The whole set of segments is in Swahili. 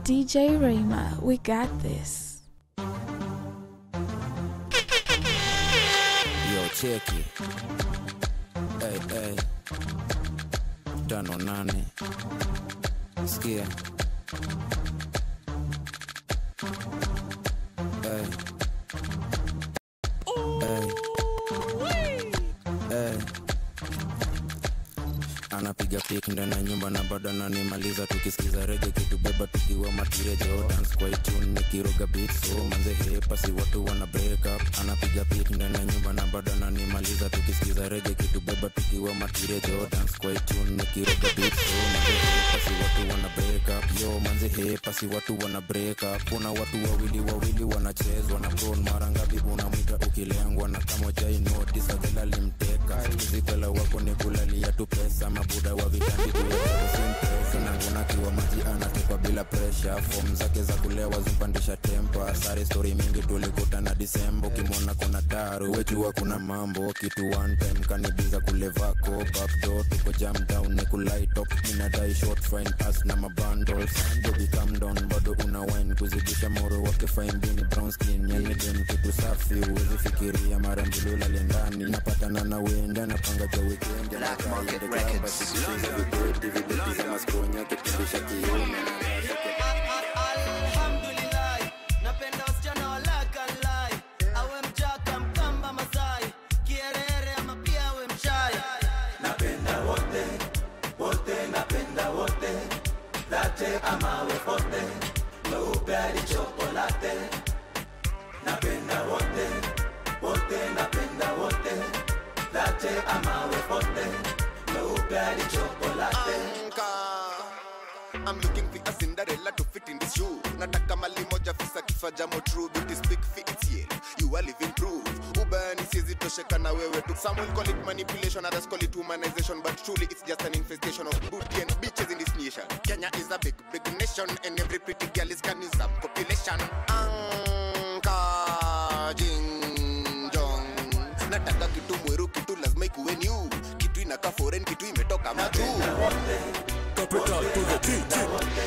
DJ Rayma, we got this. Yo, cheki. Hey, hey. Tano nane. Sikia. Hey. Hey. Hey. anapiga pik ndani ya nyumba na bado ananimaliza tukisikiza rege kitubeba tukiwa matirejo dance kwa itune nikiroga beat so manze hepasi watu wana break up anapiga pik ndani ya nyumba na bado ananimaliza tukisikiza rege kitubeba tukiwa matirejo dance kwa itune nikiroga beat so manze hepasi watu wana break up yo manze hepasi watu wana break up kuna watu wawili wawili wanachezwa na bron mara ngapi unamwita ukilengwa na kama jai notice adhela limteka zikwela wako ni kulalia tu pesa mabuda wa vitambi tuyasimtesa nangunakiwa maji anatekwa bila presha fom zake za kulewa zimpandisha tempa sare stori mingi tulikutana disembo kimwona kuna daru wejua kuna mambo kitu one time kanibiza kulevako backdo tuko jam down ni kulaitop inadai short fine pass na mabundles baby calm down bado una wine kuzidisha moro wake fine bini brown skin yani dem kitu safi uwezi fikiria mara mbili ulale ndani napatana na wenda napanga ja weekend basi vibeti vibeti za maskonya kipindisha kiume Alhamdulillah, napenda wasichana wa lakalai, awe mjaka mkamba masai, kierere ama pia awe mshai. Napenda wote, wote napenda wote, latte ama awe pote, mweupe hadi chokolate. Napenda wote, wote napenda wote, latte ama awe pote, mweupe hadi chokolate. I'm looking for a Cinderella to fit in this shoe. Nataka mali moja fisa kifaa jamo true beauty speak for its yet. You are living proof. Ubani siezi tosheka na wewe tu. Some will call it manipulation, others call it humanization, but truly it's just an infestation of booty and bitches in this nation. Kenya is a big, big nation, and every pretty girl is can use a population. Anka jing jong. Nataka kitu mweru, kitu lazima ikuwe new. Kitu inakaa foreign, kitu imetoka majuu. Capital to the T, T.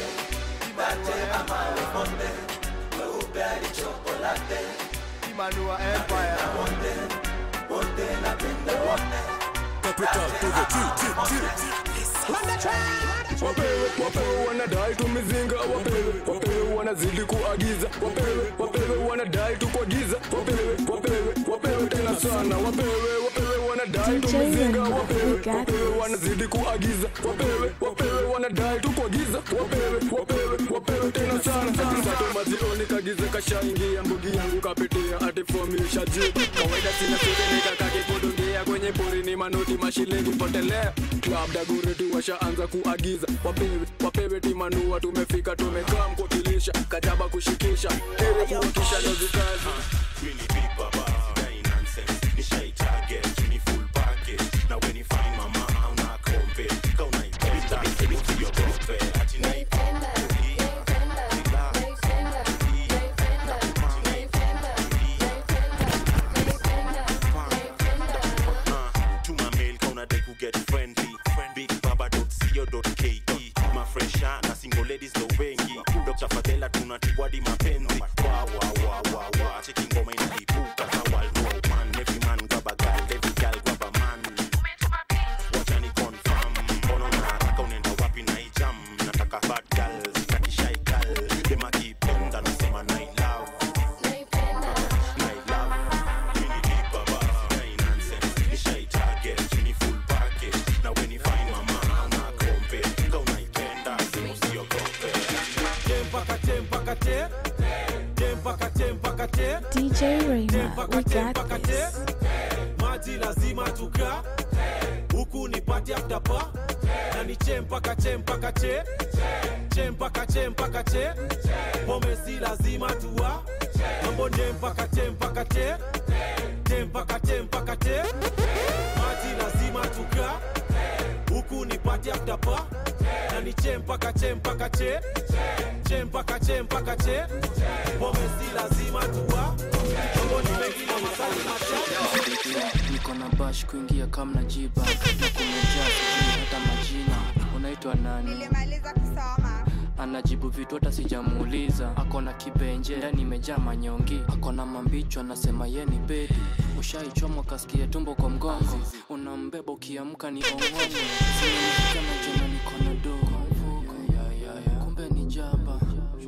Capital to the T, T, T. wapewe wapewe wanadai tumizinga wapewe wapewe wanazidi kuagiza wapewe wapewe wanadai tukuagiza wapewe wapewe wapewe tena sana wapewe wapewe wanadai DJ tumizinga Rema, wapewe we got wapewe this. wanazidi kuagiza wapewe wapewe wanadai tukuagiza wapewe wapewe wapewe tena sana sato mazioni kagize kashaingia mbugi yangu kapitia ati fomisha juu kawaida sina siri nikakakipudungia kwenye porini manoti mashilingi potelea club dagureti washaanza kuagiza wapewe wapewe timanua tumefika tumekaa mkukilisha kajaba kushikisha ili kuhakisha ndo vikazi Really big baba, sidai nonsense. Nishai target, ni full package. Na when you find mama, hauna kompe. Ka unaipenda, uti your kompe. Ati naipenda, tuma mail ka unadai kuget friendly bigbaba.co.ke mafresha na single ladies ndo wengi dr fadhela tunatiwadi mapenzi wa wa wa wa wa cheki ngoma inalipuka kawal no man every man grab a girl every girl grab a man wacha ni confirm mbona una haraka unaenda wapi na hii jam nataka bad girl sitaki shy girl dem akipenda nasema na love na love mini big baba sidai nonsense nishai target ni full package na when you find mama hauna kompe ka unaipenda sema usiogope Tempakate, tempakate, tempakate, DJ Rayma, we got tempakate, this. maji lazima tuka huku ni party after pa na ni chempaka chempaka che chempaka chempaka che pombe si lazima tuwa mambo nempaka tempaka te tempaka tempaka te maji lazima tuka huku ni party after pa na ni chempaka chempaka che chempaka chempaka che pombe si lazima tuwa mambo ni mengi na masali machache niko na bash kuingia kamna jiba na kumejaa sijui hata majina unaitwa nani nilimaliza kusoma anajibu vitu hata sijamuuliza akona kibenje ndani imejaa manyongi akona mambicho anasema ye ni bedi ushaichomwa kasikia tumbo kwa mgongo unambeba ukiamka ni ong'ongo Zimenishika na jana niko na do kumbe ni jaba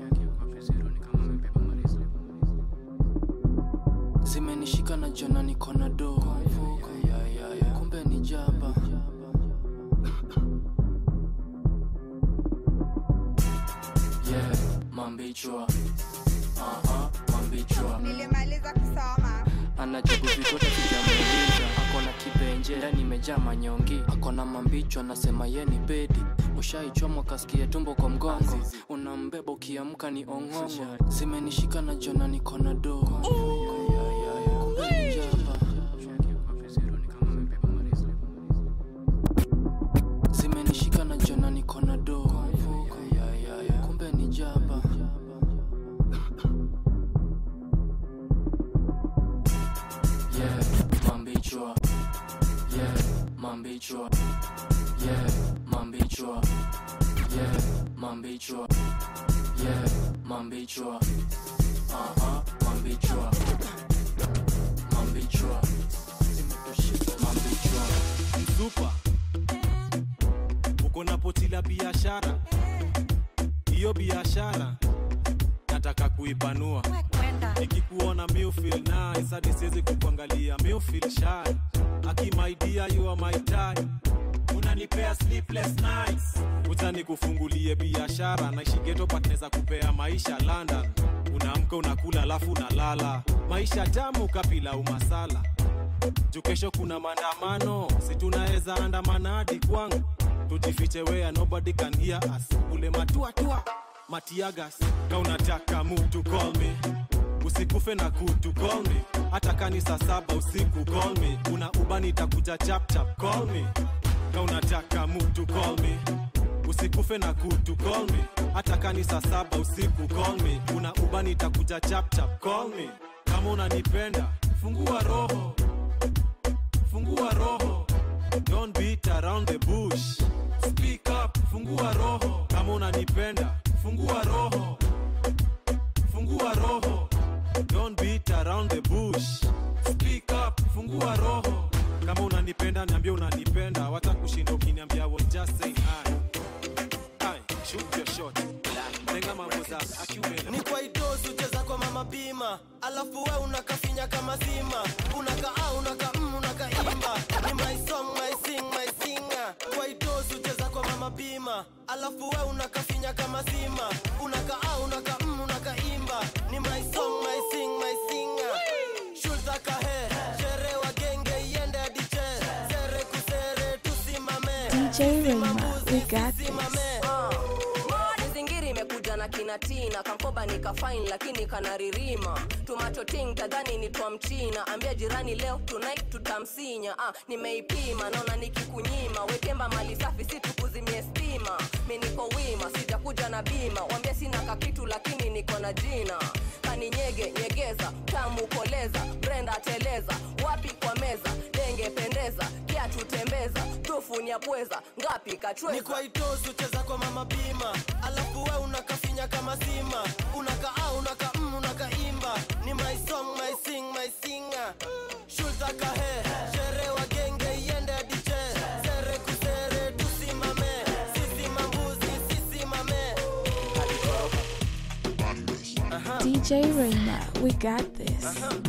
zimenishika na jana niko na do kumbe ni jaba yeah, mambichwa Aha, mambichwa nilimaliza kusoma anajibu vitu hata sijamuuliza akona kibenje ndani imejaa manyongi akona mambicho anasema ye ni bedi ushaichomwa kasikia tumbo kwa mgongo unambeba ukiamka ni ong'ongo zimenishika na jona niko na do kumbe ni jaba zimenishika na jona niko na do kumbe ni jaba yeah, mambichwa yeah, mambichwa yeah, mambichwa yeah, mambichwa yeah, mambichwa aha, mambichwa mambichwa mambichwa mzupa uko na poti la biashara hiyo biashara nataka kuipanua nikikuona mufil nice hadi siwezi kukuangalia mufil shy akimaidia you are my type unanipea sleepless nights uta kufungulie biashara naishi geto patneza kupea maisha london unaamka unakula alafu unalala maisha tamu kapila umasala juu kesho kuna maandamano si tunaweza andamana hadi kwangu tujifiche wea nobody can hear us ule matuatua matiagas ka unataka mtu call me usikufe na kutu call me hata kanisa saba usiku call me una ubani itakuja chapchap call me ka unataka mtu call me usikufe na kutu call me hata kanisa saba usiku call me una ubani itakuja chapchap call me kama unanipenda fungua roho fungua roho don't beat around the bush speak up fungua roho kama unanipenda fungua roho fungua roho don't beat around the bush speak up fungua roho kama unanipenda niambia unanipenda wata kushinda ukiniambia well, just say hi hi shoot your shot lenga mambo za akiume ni kwa idosi ucheza kwa mama bima alafu we unakafinya kama zima unakaa unaka mm, unakaimba ni my song my sing my singer kwa idosi ucheza kwa mama bima alafu we unakafinya kama zima unakaa unaka mm, unakaimba ni my song my sing my singer shulza kahe shere wa genge iende hadi che sere kusere tusimame DJ Rayma, we got this. mizingiri imekuja na kinatina kamkoba nikafain lakini kanaririma tumachoting tadhani ni twa mchina ambia jirani leo tonight tutamsinya ah, nimeipima naona nikikunyima wekemba mali safi si tukuzimie stima mi niko wima sijakuja na bima wambia sina kakitu lakini niko na jina kaninyege nyegeza tamu koleza brenda teleza wapi kwa meza denge pendeza kiatu tembeza tufunya pweza ngapi kachweza ni kwa itosi ucheza kwa mama bima alafu we unakafinya kama zima unakaa unaka mm, unakaimba ni my song my sing my singer shulza kahe shere wa genge iende hadi che sere kusere tusimame sisi mambuzi sisi mame DJ Rayma, we got this.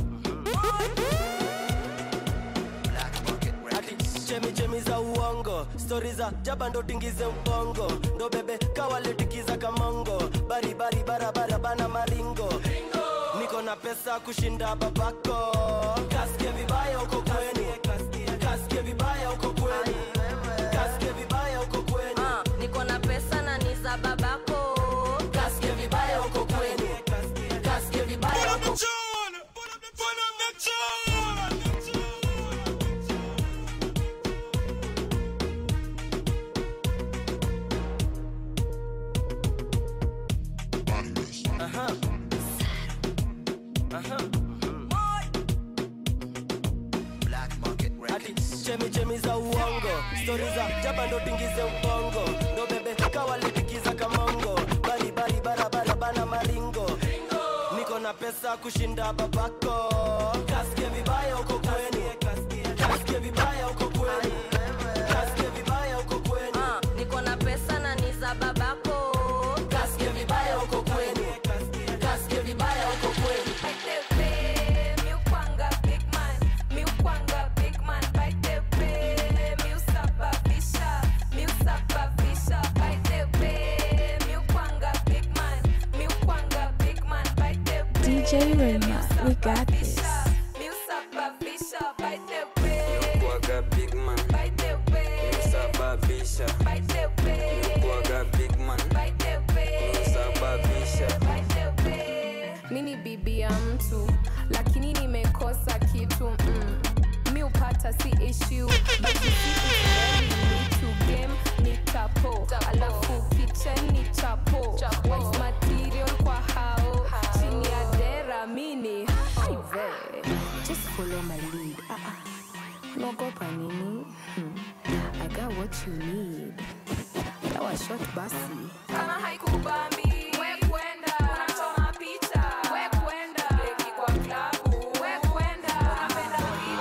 Ati chemi chemi za uongo stori za jaba ndo tingize mpongo ndo bebe kawaletikiza kamongo baribari barabara bana maringo niko na pesa kushinda babako kasike vibaya uko kweni kasike vibaya uko kweni kasike vibaya uko kweni Ah, niko na pesa na ni za babako kasike vibaya uko kweni kasike vibaya uko Aha. Aha. Ati chemi chemi za uongo stori za jaba ndo tingize ubongo ndo bebe kawalitikiza kamongo bari unapenda kushinda babako kasikie vibaya uko kwenu kasikie vibaya uko kwenu kasikie vibaya uko kwenu Ah, niko na pesa na ni za babako kasikie vibaya uko kwenu kasikie vibaya uko kwenu DJ Rayma, we got this. Kuaga big man Sababisha Kuaga big man Sababisha mini bibi ya mtu lakini nimekosa kitu mm. mi upata si issue but you see it's very new to game ni chapo alafu kitchen ni chapo white material kwa hao chini ya dera mini hive just follow my lead ah, ah. naogopa nini hmm. i got what you need dawa shot basi kama haikubambi we kwenda unachoma picha we kwenda beki kwa klabu we kwenda unapenda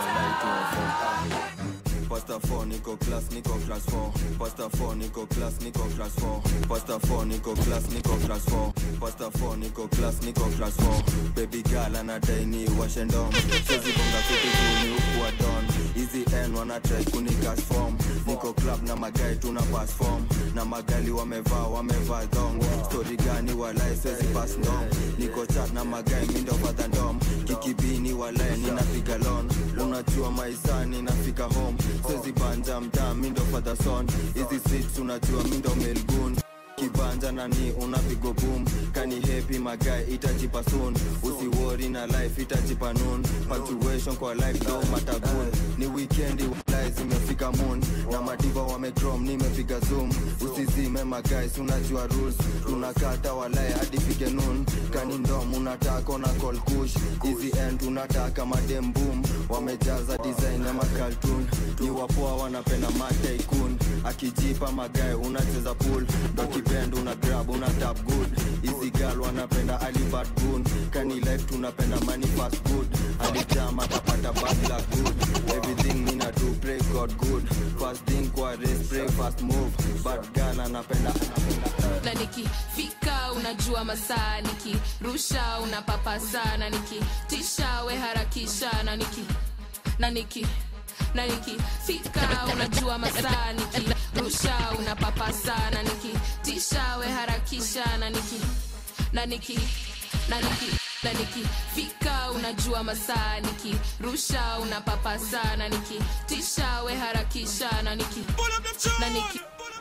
Pasta 4 niko class niko class 4 Pasta 4 niko class niko class 4 Pasta 4 niko class niko class 4 Pasta 4 niko class niko class 4 Baby girl anadai ni washendom Sizi bonga fiti juu ni ukuwa don Easy N wana try kunigas form Niko club na magai tuna pass form Na magali wamevaa wamevaa dong Story gani walai siwezi pass ndom Niko chat na magai mindo father ndom Kikibini walai ninapiga lon Unajua maisani nafika home Siwezi banja mtaa mindo father son Hizi streets unajua mindo melgun kibanja nani unapigo boom kani happy magai itajipa soon usiwori na life itajipa noon punctuation kwa life do matagun ni weekendi walai zimefika moon na madiva wamecrom nimepiga zoom usizime magais unajua rules tunakata walai hadi fike noon kani ndom unataka na call kush easy end unataka madem boom wamejaza design ya makaltun ni wapoa wanapenda mataikun akijipa magae unacheza pool ndo kibend una grab una tap good easy girl wanapenda alibad gun kani life tunapenda money fast good alijam atapata bad luck good everything mina do pray god good fast thing kwa race pray fast move bad girl anapenda na nikifika unajua masaa nikirusha unapapa sana nikitisha we harakisha na niki na niki na nikifika unajua masaa nikirusha unapapa sana nikitisha we harakisha na niki na niki na niki na nikifika unajua masaa nikirusha unapapa sana nikitisha we harakisha na niki na niki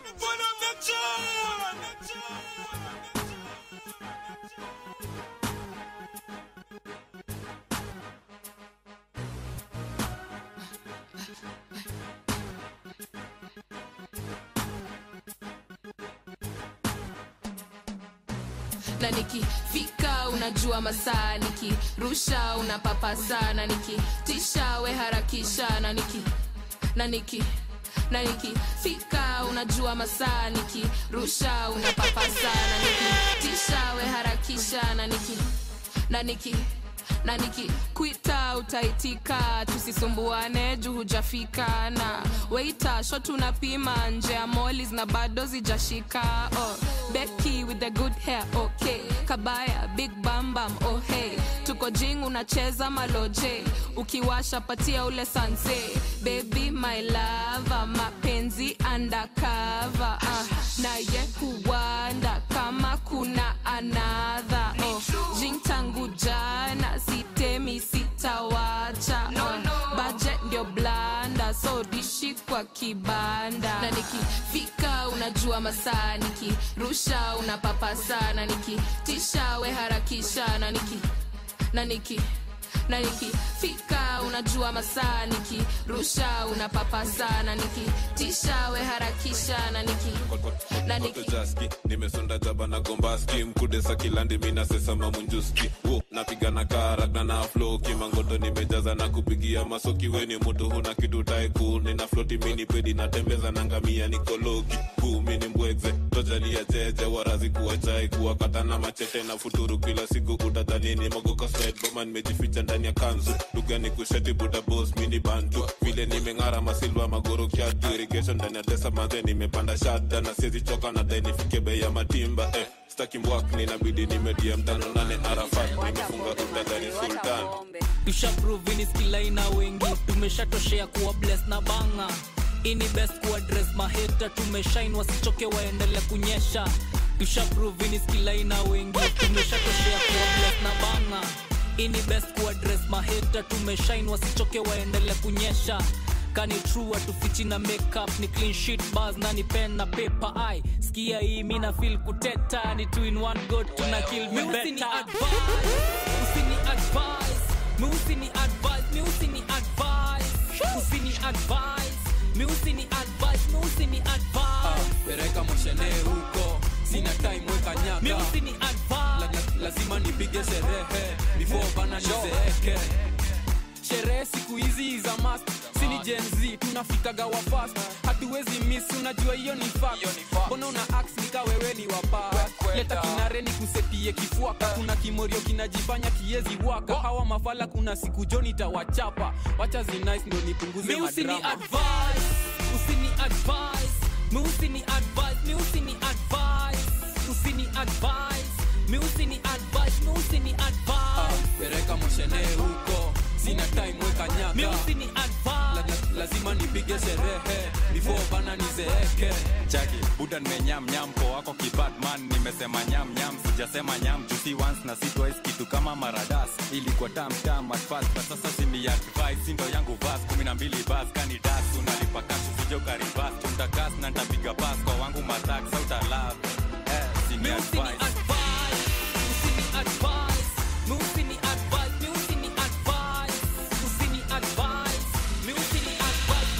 na nikifika unajua masaa nikirusha unapapa sana nikitisha we harakisha na niki na niki na nikifika unajua masaa nikirusha unapapa sana nikitisha we harakisha na niki na niki na nikikwita utaitika tusisumbuane juu hujafika na weita shot unapima nje ya molis na bado zijashika oh, beki with the good hair okay kabaya big bambam oh hey tuko jing unacheza maloje ukiwasha patia ule sanse baby my lava mapenzi undercover uh, naye huwanda kama kuna anadha oh, jing tangu jana sitemi sitawacha no, no. budget ndio blanda so dishi kwa kibanda na nikifika unajua masaa nikirusha unapapa sana nikitisha we harakisha na niki na niki na nikifika unajua masaa nikirusha unapapa sana nikitisha we harakisha na niki na niki jaski nimesonda jaba na gombaski mkudesa kilandi mina sesa mamunjuski wo napigana karagna na flo kimangoto nimejaza na kupigia masoki weni mutu huna kitu taiku nina floti mini pedi natembeza na ngamia nikoloki kumi ni mbwegze tojalia jeje warazi kuwa chai kuwakata na machete na futuru kila siku utadhanini mogoka side boma nimejificha ndani ya kanzu lugha ni kusheti buda boss mini bantu vile nimeng'ara masilva magoro kyatu irrigation ndani ya tesa manze nimepanda shada na siezi choka na dai nifike bei ya matimba eh, staki mbwak ninabidi nimedia mtano nane arafat nimefunga utadhani sultan tushaprovini skilaina wengi tumeshatoshea kuwa bless na banga ini best kuwa dress maheta tumeshain wasichoke waendele kunyesha tushaprovini skilaina wengi tumeshatoshea kuwa bless na banga ini best kuwa dress maheta tumeshain wasichoke waendele kunyesha kani true atufichi na makeup ni clean sheet bars na ni pen na paper ai skia hii mina feel kuteta ni two in one go tuna kill me better usini advise mi usini advise mi usini advise usini advise mi usini advise mi usini advise pereka moshene huko sina time weka mi nyaka usini advise la, la, lazima nipige sherehe before bana nizeeke sherehe siku hizi za mast sini jenz tunafikaga wa fast hatuwezi miss unajua hiyo ni fact mbona una ax nika wewe ni wapa leta kinare ni kusetie kifuaka kuna kimorio kinajifanya kiezi waka hawa mafala kuna siku jo nitawachapa wacha zinice ndo nipunguze mi usini madrama advise usini advise mi usini advise mi usini advise usini advise mi usini advise mi usini advise pereka moshene huko sina time weka nyaka mi usini advise la, la, lazima nipige sherehe before bana nizeeke chaki buda nimenyam nyam po wako kibadman nimesema nyam nyam sijasema nyam jusi once na si twice kitu kama maradas ilikuwa tam tam at first but sasa simi advice sindo yangu vas kumi na mbili bas kani das unalipa kashi sijo karibas tumtakas na ntapiga bas kwa wangu matak sautalab eh, sini advice usini advise mi usini advise mi usini advise usini advise mi usini advise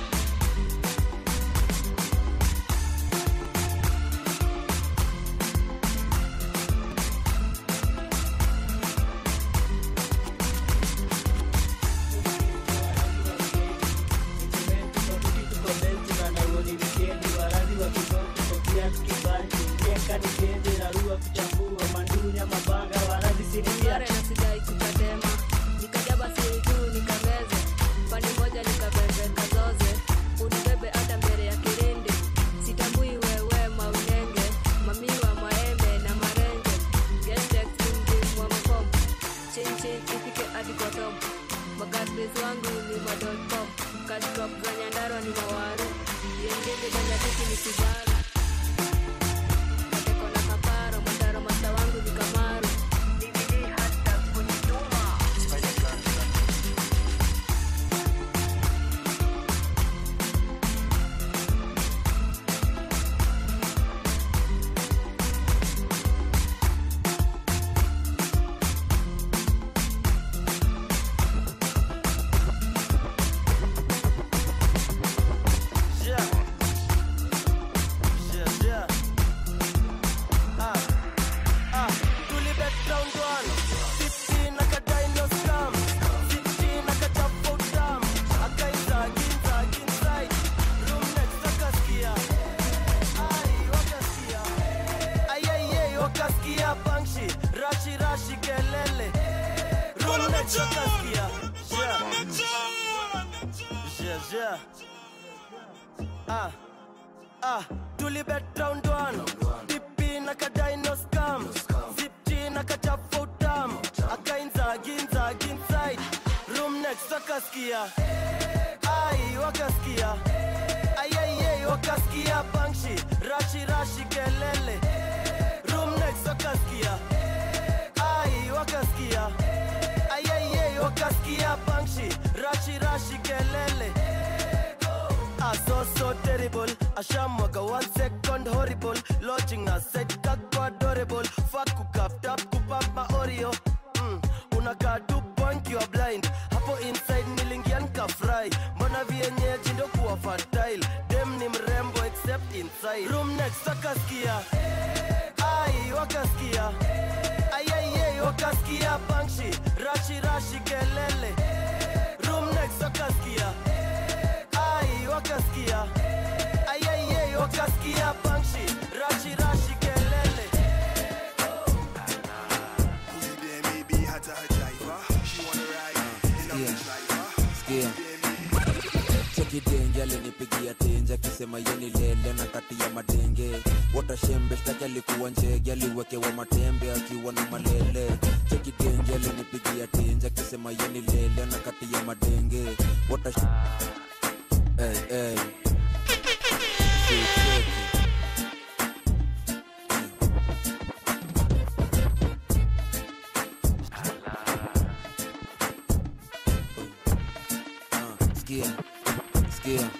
Sare na sidai kukatema nikajaba siri tu nikameze pande moja nikabebe kazoze unibebe hata mbele ya kirindi sitambui wewe maunenge mamiwa maembe na marenge gestekimjimwa makomo chinchin ifike hadi kwa top makadbes wangu ni madotcom kasdrop za nyandarwa ni mawaru yengenge kanyatiki ni kibaru mateko na kaparo mataro masta wangu ni kamaru Yeah. Yeah, yeah. Ah, ah. Tulibet round one. 15 akadai no scam. 16 akachapa utam. Akainza, ginza, ginside. Room next akasikia. Ai, wakasikia. Ai, ai, ai, wakasikia bangshi. Rashi, rashi, kelele. Room next akasikia. Yeah. Yeah, yeah. Ah, ah, tulibet round one. Dipi na kadai no scam. Zipchi na kachafa utam. Akainza, ginza, ginside. Room next wakasikia. Ai, wakasikia. Ai, ai, ai, wakasikia bangshi. Rashi, rashi, kelele. Room next wakasikia. Ai, wakasikia. Ai, ai, ai, wakasikia bangshi. Rashi, rashi, kelele. Ah, so so terrible. Ashamwaga one second horrible. Lodging na set kako adorable. Fuck kukap tap kupap ma Oreo. Mm, unakaa tu point you are blind. Hapo inside nilingia nikafry. Mbona vienyeji ndo kuwa fertile. Dem ni mrembo except inside. Room next wakasikia. Ai wakasikia. Ai ai ai wakasikia. wakasikia bangshi rashi rashi kelele room next wakasikia ai wakasikia ayayay wakasikia bangshi rashi rashi kelele Sikia. chekidenge alinipigia tenje akisema yeni lele na kati ya madenge watashembe shtaki alikuwa njege aliwekewa matembe akiwa na malele chekidenge alinipigia tenje akisema yeni lele na kati ya madenge watash hey, hey. Sicheki. sikia sikia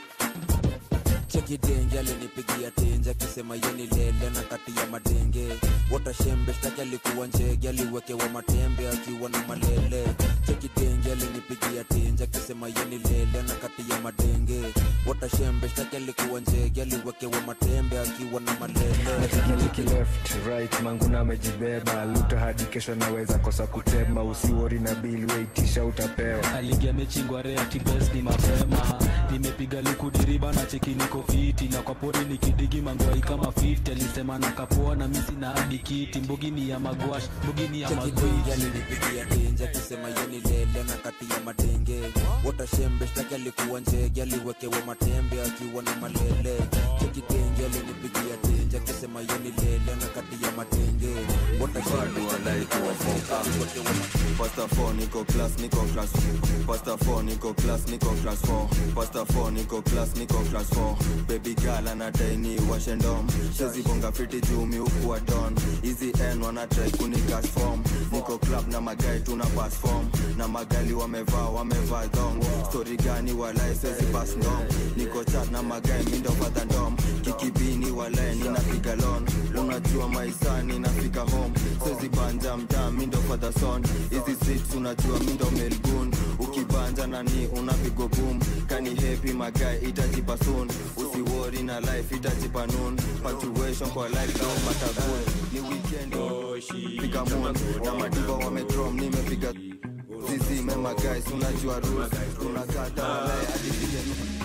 chekidenge alinipigia tenje akisema yeni lele na kati ya madenge watashembe shtaki alikuwa njege aliwekewa matembe akiwa na malele chekidenge alinipigia tenje akisema yeni lele na kati ya madenge watashembe shtaki alikuwa njege aliwekewa matembe akiwa na malele natikiliki left right manguna amejibeba luta hadi kesho naweza kosa kutema usiwori na bili weitisha utapewa aligia mechi ngware atibes ni mapema nimepiga likudiriba na cheki niko fiti na kwa pori nikidigi mangwai kama 50 alisema na kapoa na misi na hadi kiti mbugi ni ya magwash mbugi ni ya chekidenge magwiji alinipigia tenje akisema yeni lele na kati ya madenge watashembe shtaki alikuwa njege aliwekewa matembe akiwa na malele chekidenge alinipigia tenje akisema yeni lele na kati ya madenge watashembe shtaki alikuwa njege aliwekewa Pasta 4 niko class niko class Pasta 4 niko class niko class 4 Pasta 4 niko class niko class 4 Baby girl anadai ni washe ndom Shezi bonga fiti juu mi ukuwa don Easy N wana try kuni cash form Niko club na magai tuna pass form Na magali wamevaa wamevaa dong Story gani walai sezi pass ndom Niko chat na magai mindo father ndom Kikibini walai ninapiga lon Unajua maisa ninafika home Sezi banja mtaa mindo father son Hizi streets unajua mindo melbourne Ukibanja nani unapigo boom Kani happy magai itajipa soon Usiwori na life itajipa noon Punctuation kwa life no matter good Ni weekend piga moon Na madiva wamedrom nimepiga Zizi mema guys unajua rules Tunakata walai hadi piga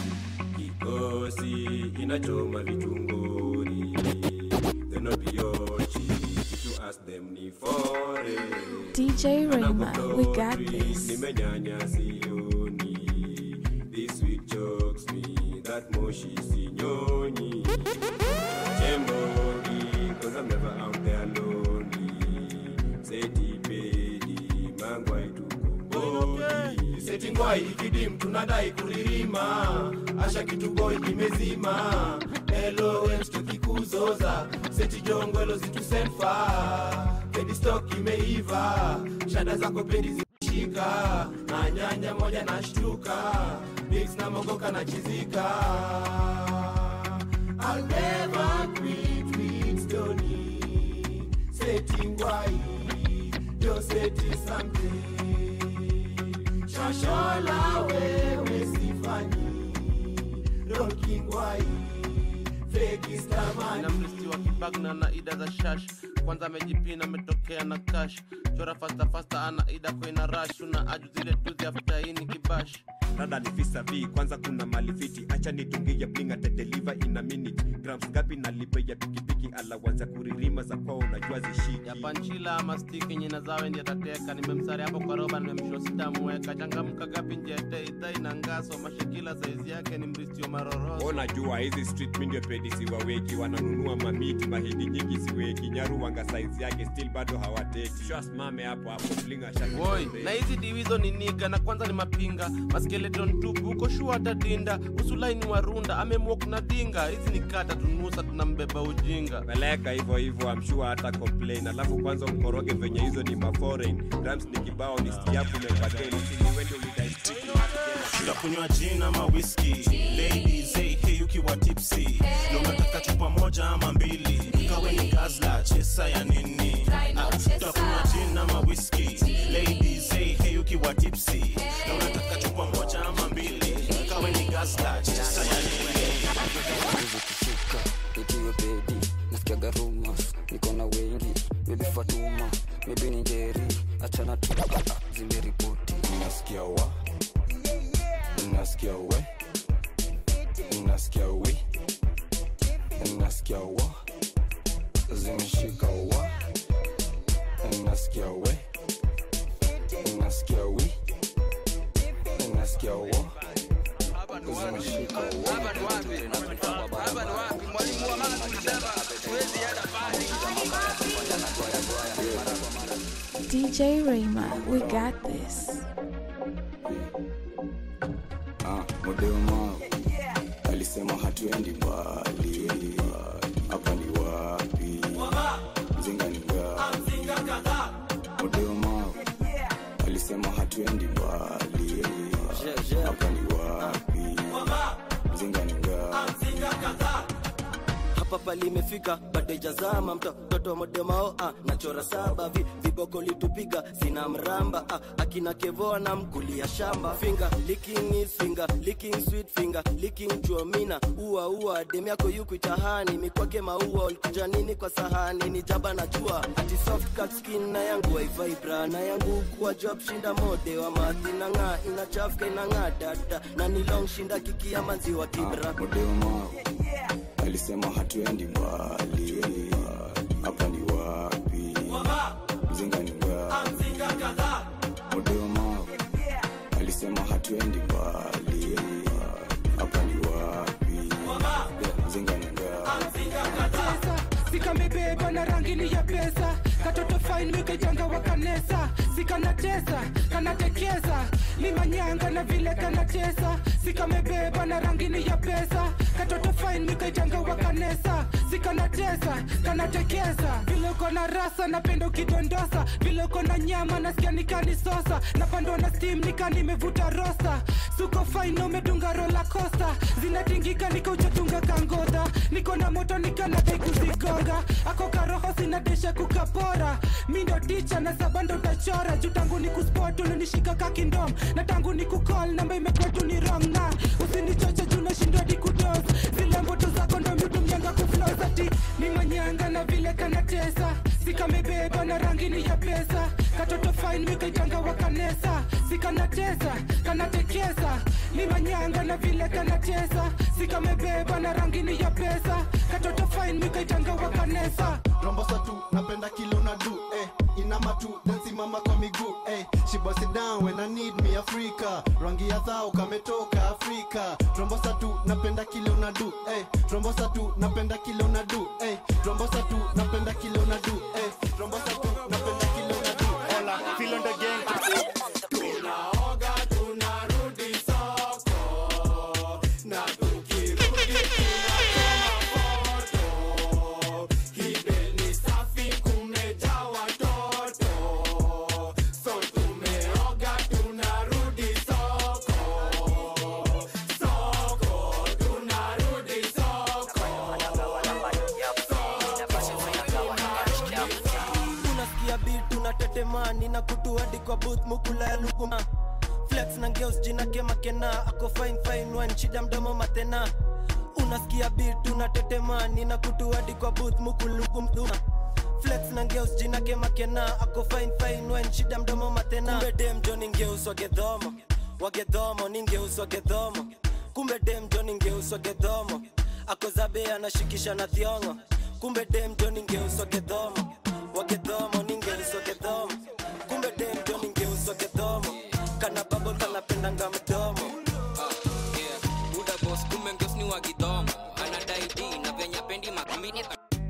kikosi inachoma vitunguri thenobiochi if you ask them ni fore DJ Rayma, we got this. nimenyanya sioni this week jokes me that moshi sinyonyi chembodi cause i'm never out there lonely seti pedi mangwai tukombodi seti ngwai ikidim tunadai kuririma asha kituboi imezima LOMs tukikuzoza seti jongwelo zitusenfa pedi stock imeiva shada zako pedi zimeshika na nyanya moja na shtuka mix na mogoka na chizika I'll never quit with Stony Seti ngwai Yo seti something Shashola wewe sifanyi Roki ngwai Feki stamani na mrisi wa kibagna na ida za shash kwanza amejipina ametokea na kash chora fasta fasta ana ida koina rash una aju zile tuzi afta ini kibash rada ni visa v kwanza kuna malifiti acha nitungie blinga tedeliva ina minute grams gapi nalipe ya pikipiki alawanza kuririma za kwao unajua zishiki ya panchila ama stiki nyina zawe ndi atateka nimemsari hapo kwa roba nimemsho sitamweka changamka gapi njete idhai na ngaso mashekila saizi yake ni mristi wa maroroso unajua hizi street mi ndio pedi siwaweki wananunua mamiti mahindi nyingi siweki nyaru wanga saizi yake still bado hawateki shwasimame hapo hapo blinga woi na hizi diwizo ni niga na kwanza ni mapinga maskeleton tupu uko shua atadinda usulaini warunda amemwok na dinga hizi ni kata tunusa tunambeba ujinga peleka hivyo hivyo amshua hata complain alafu kwanza mkoroge venye hizo ni maforeign drums ni kibao ni stiapu mepateni siliwende ulidai tutakunywa gin ama whisky ladies hey, hey ukiwa tipsy na unataka chupa moja ama mbili kawe ni gazla chesa ya nini Ah, tutakunywa gin ama whisky ladies hey, hey ukiwa tipsy na unataka chupa moja ama mbili kawe ni gazla chesa ya nini zikishuka nikiwe bedi nasikiaga rumors niko na wengi maybe fatuma maybe ni njeri achana tu zimeripoti nasikia wa nasikia we nasikia wi nasikia wa zimeshika wa nasikia we nasikia wi nasikia wa zimeshika DJ Rayma, we got this. Ah, modema alisema hatuendi mbali hapa ni wapi mzinga ni ngapi modema alisema hatuendi mbali hapa ni wapi mzinga ni ngapi hapa palimefika bado jazama mtoto wa modemao ah, nachora saba vi, viboko litupiga sina mramba ah, akina kevoa na mkulia shamba finger licking is finger licking sweet finger licking chuomina ua ua dem yako yuku itahani mikwake maua ulikuja nini kwa sahani ni jaba na jua ati soft cut skin na yangu wifi bra na yangu kuwa job shinda mode wa mathi na ng'aa inachafuka inang'aa dada na ni long shinda kikia manziwa kibra modema alisema hatuendi mbali hapa ni wapi mzinga ni ngapi modema alisema hatuendi mbali hapa ni wapi mzinga ni ngapi sikamebeba na rangini ya pesa katoto fine wikejanga wa kanesa sikanatesa kanatekeza limanyanga na vile kanatesa sikamebeba na rangini ya pesa katoto fine wikejanga wa kanesa sikanatesa kanatekeza vile uko na rasa napenda ukidondosa vile uko na nyama nasikia nikanisosa napandwa na steam nika nimevuta rosa suko fine umedunga rola costa zinatingika nikauchatunga kangodha niko na moto nikanadai kuzigonga ako karoho sinadesha kukapora mi ndo ticha na sabando utachora juu tangu ni kuspot ulinishika kakindom na tangu ni kukol namba imekuwa tu ni wrong na usinichoche juu nashindwa di kudos zile mboto zako ndo miutumjanga kuflosati ni manyanga na vile kanatesa sikamebeba na rangini ya pesa katoto fine wikaitanga wa kanesa sikanatesa kanatekesa ni manyanga na vile kanatesa sikamebeba na rangini ya pesa katoto fine wikaitanga wa kanesa rombosa tu napenda kilo na du eh. inama tu then simama kwa miguu eh. she bust it down when I need me Africa rangi ya dhao kametoka Afrika rombosa tu napenda kilo na du eh. rombosa tu napenda kilo na du eh. rombosa tu napenda kilo na du eh. rombosa tu napenda kilo na du Hola, feel on the gang. tunaoga tunarudi soko na tukirudi tunachoma foto kibeni safi kumejaa watoto so tumeoga tunarudi soko soko tunarudi soko unasikia bit unatetemani na kutu hadi kwa booth mukula ya lukuma flex na ngeus jina kemakena ako fine fine one shida mdomo matena unasikia bit unatetemani na kutu hadi kwa booth mukulukumduma flex na ngeus jina kemakena ako fine fine one shida mdomo matena kumbe dem jo ningeus wagedhomo wagedhomo ningeus wagedhomo kumbe dem jo ningeus wagedhomo ako zabe anashikisha na thiongo kumbe dem jo ningeus wagedhomo wagedhomo ningeus wagedhomo kumbe dem jo ningeus wagedhomo kana babo kanapendanga mdomo buda bos kumbe ngeus ni wagidhomo anadai d na venye pendi makamini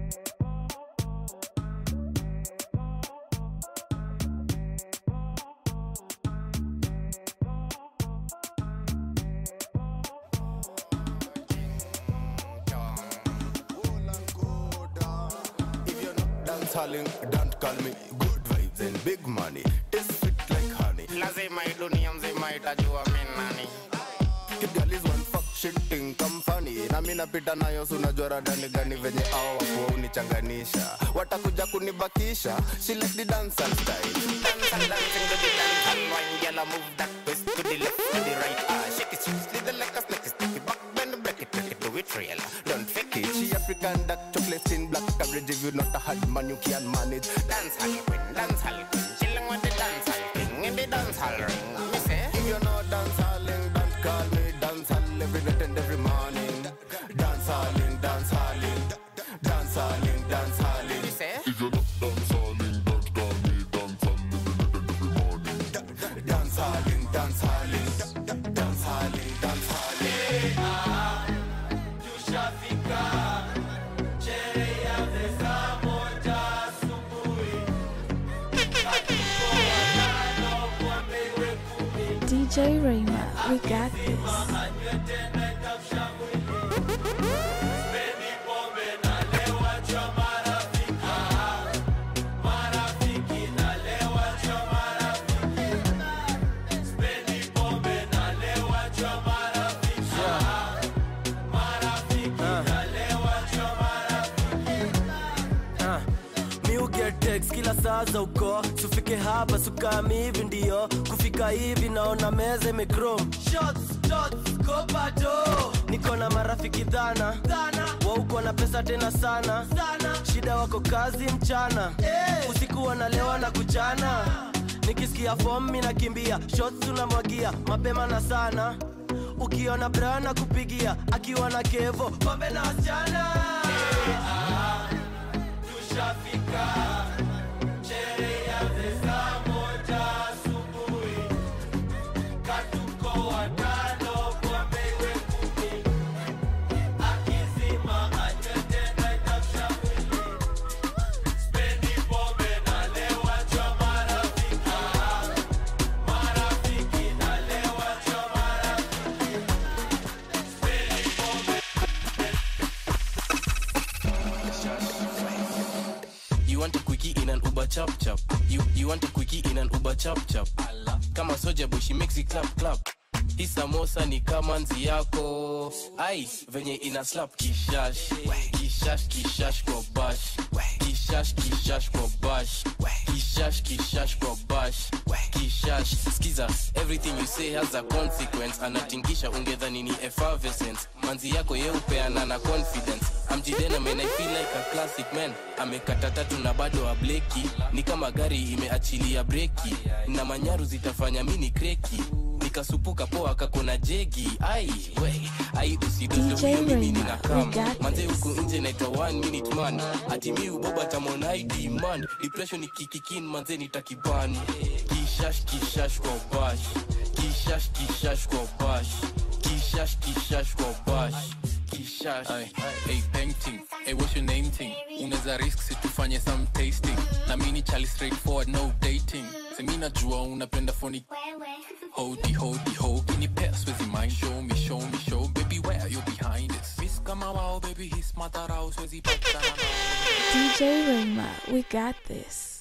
Dance halling, don't call me good vibes and big money. Taste sweet like honey. lazima hii dunia mzima itajua mi nani Girl is one fuck shit thing come funny. Na mimi napita nayo si unajua radani gani venye hao wakuwa unichanganisha. Watakuja kunibakisha. She like the dance and style. dance and dancing to the dance and wine girl I move that twist to the left to the right ah shake it shake it slither like a snake stick it back bend break it break it do it real don't fake it She a African dark chocolate skin, black coverage. If you're not a hard man, you can't manage. Dance hall queen, dance hall queen, chilling with the dance hall king in the dance hall ring. Me say, if you're not dance halling, don't call me dance hall every night and every morning. Dance halling, dance halling, dance halling, dance halling. Me say, if you're not dance halling, don't call me dance hall every night and every morning. Dance halling, dance halling, dance halling, dance halling. tushafika sherehe ya saa moja asubuhi Hatuko watano kwa mbele kumi DJ Rayma, we got this. anywe tena itamsha mwili Sipendi pombe nalewa cha marafiki Marafiki nalewa cha marafiki Sipendi pombe nalewa cha marafiki Marafiki nalewa cha Ah, mi uget text kila saa za uko sufike hapa sukami hivi ndio kufika hivi naona meza imekrom niko na marafiki dhana wauko na pesa tena sana shida wako kazi mchana usiku wanalewa na kuchana nikisikia fom mi nakimbia shots tunamwagia mapema na sana ukiona brana kupigia akiwa na kevo pombe na wasichana tushafika sherehe ya saa moja asubuhi katuko watano kwa mbele kumi akizima anywe tena itamsha mwili spendi pombe nalewa cha marafiki marafiki nalewa cha marafiki spendi pombe You want a quickie in an Uber chap chap. You you want a quickie in an Uber chap chap. Kama soja boy she makes it clap clap. Hii samosa ni kama nzi yako. Ai, venye ina slap kishash. Kishash kishash kwa bash. Kishash kishash kwa bash. Kishash kishash kwa bash. Kishash. Skiza, everything you say has a consequence. Anatingisha ungedhani ni effervescence. Manzi yako yeupeana na confidence. Amjidena man I feel like a classic man. Amekata tatu na bado ableki. Ni kama gari imeachilia breki. Na manyaru zitafanya mini kreki. Nikasupuka poa kakona jegi. Ai, we, ai usidoze DJ huyo mimi Rayma, nina we kam. got Manze huku nje naitwa one minute man. Ati mi uboba tamon ID man. Depression ikikikin manze nitakiban. Kishash kishash kwa bash. Kishash kishash kwa bash. Kishash kishash kwa bash. Kishash. Ay, hey, painting hey, what's your name thing unaweza risk situfanye some tasting na mini chali straightforward no dating semi najua unapenda phony hodi hodi ho kinipea swezi mind show me show me show baby where you behind this miss kama wao baby his matarao swezi patana DJ Rayma, we got this.